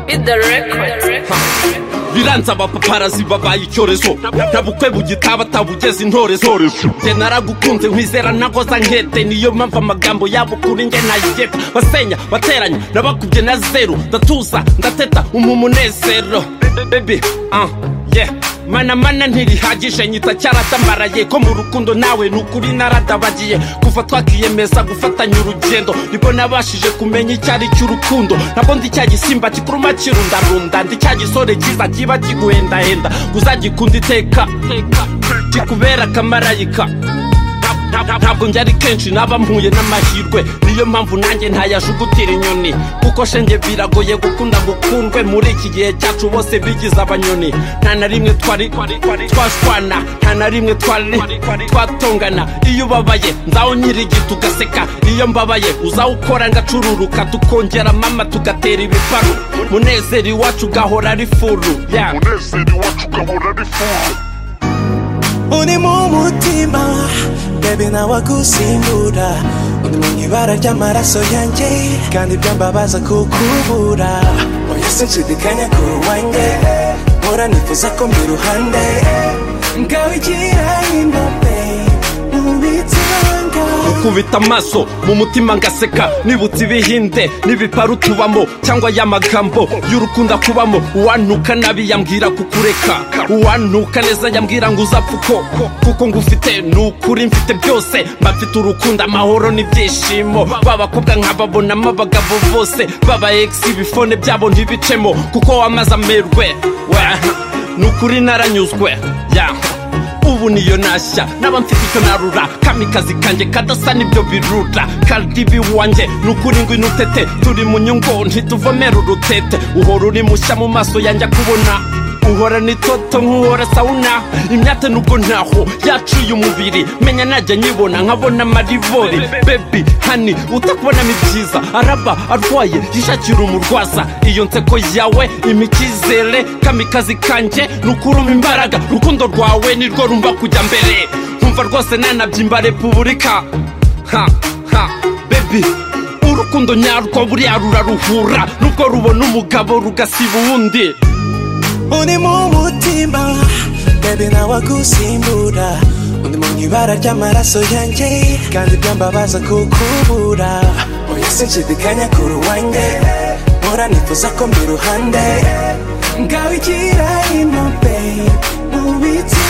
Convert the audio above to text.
the record. biranze abapaparazi babaye icyorezo ntabukwe bugitaba atabugeze intorezo nge naragukunze nkwizera nagoza nkete niyo mpamvu amagambo yabo kuri nge ntayigepa basenya bateranya nabakubye na zeru ndatuza ndateta umumunezero bebe ah yeah mana mana ntirihagije nyita cyaratambaraye ko mu rukundo nawe ni ukuri naradabagiye kuva twakiyemeza gufatanya urugendo nibwo nabashije kumenya icyo ari cy'urukundo ntabwo ndi cya gisimba kikuruma kirundarunda ndi cya gisore cyiza kiba kiguhendahenda uzagikunda iteka kikubera akamarayika Nta- nta- ntabwo njya ari kenshi naba mpuye n'amahirwe niyo mpamvu nanjye ntayajugutirira inyoni kuko shenge biragoye gukunda gukundwe muri iki gihe cyacu bose bigize abanyoni nta na rimwe twari twashwana nta na rimwe twari twatongana iyo ubabaye nzaho nyirigita ugaseka iyo mbabaye uzawukora ngacururuka tukongera mama tugatera ibiparu munezero iwacu ugahora ari furu yeah. umunezero iwacu ugahora ari furu uri mu mutima bebi nawe agusimbura uri mu ibara ry'amaraso yanjye kandi byambabaza kukubura oya sinshidikanya ku wanjye mpora nifuza ko mbi ruhande ngawe igira indombe mu bitanga gukubita amaso mu mutima ngaseka nibutse ibihinde n'ibiparu tubamo cyangwa ya magambo y'urukundo kubamo uwantuka nabi yambwira kukureka uwantuka neza yambwira ngo uzapfa uko kuko ngufite ni ukuri mfite byose mba mfite urukundo amahoro n'ibyishimo b'abakobwa nkababonamo abagabo bose baba egisi ibifone byabo ntibicemo kuko wamaze amerwe we ni ukuri naranyuzwe yeah. ubu niyo nashya naba mfite icyo narura kamikazi kanjye kadasa n'ibyo birura kardibi wanjye ni ukuri ngo inutete turi mu nyungu ntituvomera urutete uhora uri mushya mu maso yanjye kubona uhora n'itoto nk'uhora sawuna imyate nubwo ntaho yacuye umubiri menya najya nyibona nkabona amaribori bebi hani utakubonamo ibyiza araba arwaye yishakira umurwaza iyo nseko yawe imikizere kamikazi kanjye ni ukuruma imbaraga urukundo rwawe nirwo rumva kujya mbere nkumva rwose nanabyimba repubulika ha ha bebi urukundo nyarwo buriya ruraruhura nubwo rubona umugabo rugasiba uwundi uri mu mutima bebi nawe agusimbura uri mu ibara ry'amaraso yanjye kandi byambabaza kukubura oya sinshidikanya ku ruwanjye mpora nifuza ko mbi ruhande ngawe igira ino babe mu biti